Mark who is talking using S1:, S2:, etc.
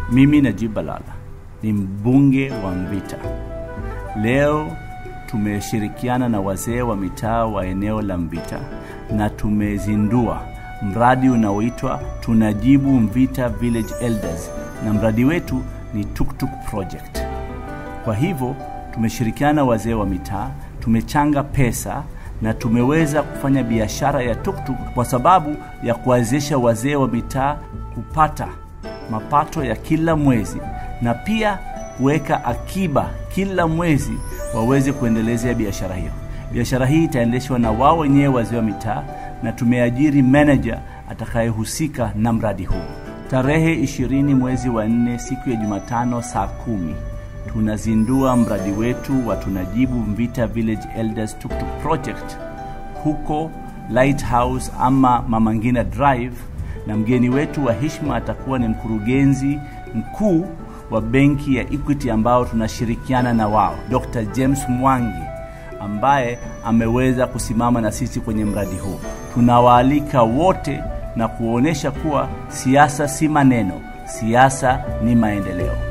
S1: Mimi Najib Balala ni mbunge wa Mvita. Leo tumeshirikiana na wazee wa mitaa wa eneo la Mvita na tumezindua mradi unaoitwa Tunajibu Mvita Village Elders, na mradi wetu ni Tuktuk Project. Kwa hivyo tumeshirikiana na wazee wa mitaa, tumechanga pesa na tumeweza kufanya biashara ya tuktuk kwa sababu ya kuwawezesha wazee wa mitaa kupata mapato ya kila mwezi na pia kuweka akiba kila mwezi waweze kuendelezea biashara hiyo. Biashara hii itaendeshwa na wao wenyewe wazee wa mitaa, na tumeajiri manager atakayehusika na mradi huu. Tarehe ishirini mwezi wa nne siku ya Jumatano saa kumi tunazindua mradi wetu wa Tunajibu Mvita Village Elders Tuktuk Project huko Lighthouse ama Mama Ngina Drive, na mgeni wetu wa heshima atakuwa ni mkurugenzi mkuu wa benki ya Equity ambao tunashirikiana na wao, Dr. James Mwangi ambaye ameweza kusimama na sisi kwenye mradi huu. Tunawaalika wote na kuonyesha kuwa siasa si maneno, siasa ni maendeleo.